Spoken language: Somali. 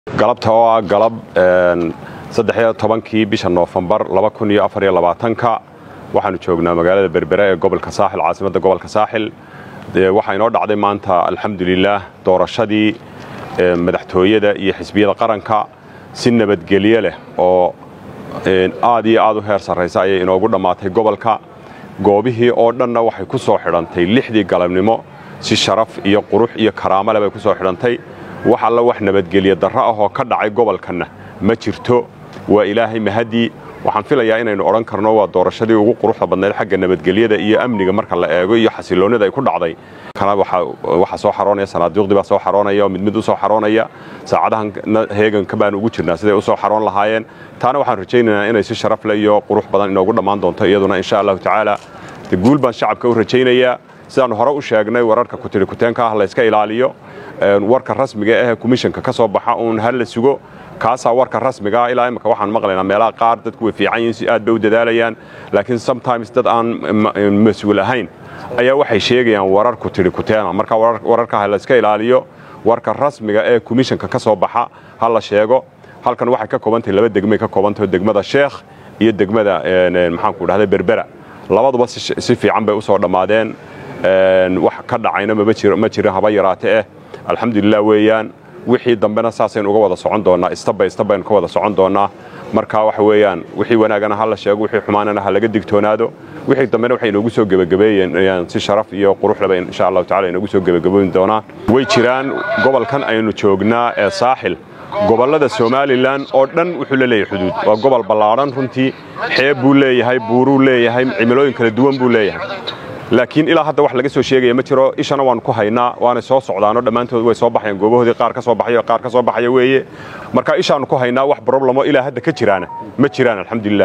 galabta oo ah galab saddexiyo tobankii bisha noofembar ka waxaanu joognaa magaalada berbere ee gobolka saaxil caasimadda gobolka saaxil waxaa inoo dhacday maanta alxamdulilaah doorashadii madaxtooyada iyo xisbiyada qaranka si nabadgelyo leh oo aad iyo aad u heer sarraysa ayay inoogu dhammaatay gobolka goobihii oo dhanna waxay ku soo xidhantay lixdii galabnimo si sharaf iyo qurux iyo karaamo leh bay ku soo xidhantay wax alla wax nabadgelyo darro ah oo ka dhacay gobolkanna ma jirto waa ilaahay mahadii waxaan filayaa inaynu odhan karno waa doorashadii ugu quruxda badnayd xagga nabadgelyada iyo amniga marka la eego iyo xasiloonnida ay ku dhacday kana waxaa soo xaroonaya sanaaduuqdii baa soo xaroonaya oo mid mid u soo xaroonaya saacadahan heeganka baan ugu jirnaa siday u soo xaroon lahaayeen taana waxaan rajaynaynaa inay si sharaf leh iyo qurux badan inoogu dhammaan doonto iyaduna insha allahu tacaala guul baan shacabka u rajaynayaa sidaannu hore u sheegnay wararka kutirikuteenka ah layska ilaaliyo warka rasmiga ah komishanka ka soo baxa uun ha la sugo kaasaa warka rasmigaa ilaa imika waxaan maqlaynaa meelaha qaar dadku way fiican yihiin si aad bay u dadaalayaan laakiin sometimes dad aan mas-uul ahayn ayaa waxay sheegayaan warar kutirikuteena marka wararka ha layska ilaaliyo warka rasmiga ee komishanka ka soo baxa ha la sheego halkan waxay ka koobantahay laba degmay ka koobantaho degmada sheekh iyo degmada maxaanku dhahda berbera labaduba si fiican bay u soo dhammaadeen wax ka dhacayna ma jirin haba yaraate eh alxamdulilah weeyaan wixii dambena saasaynu uga wada socon doonnaa istabay istabaynu ka wada socon doonnaa marka waxa weeyaan wixii wanaagana ha la sheego wixii xumaanana ha laga digtoonaado wixii dambena waxay inoogu soo gebagabeeyeen si sharaf iyo quruxleba insha allahu tacala inoogu soo gebagaboyn doonaa way jiraan gobolkan aynu joognaa ee saaxil gobollada somalilan oo dhan wuxuu la leeyahay xuduud waa gobol ballaadhan runtii xeeb buu leeyahay buuruu leeyahay cimilooyin kala duwan buu leeyahay laakiin ilaa hadda wax laga soo sheegaya ma jiro ishana waannu ku haynaa waanay soo socdaano dhammaantood way soo baxayaan goobahoodii qaar ka soo baxayo qaar ka soo baxaya weeye marka ishaannu ku haynaa wax broblamo ilaa hadda ka jiraana ma jiraan alxamdulilah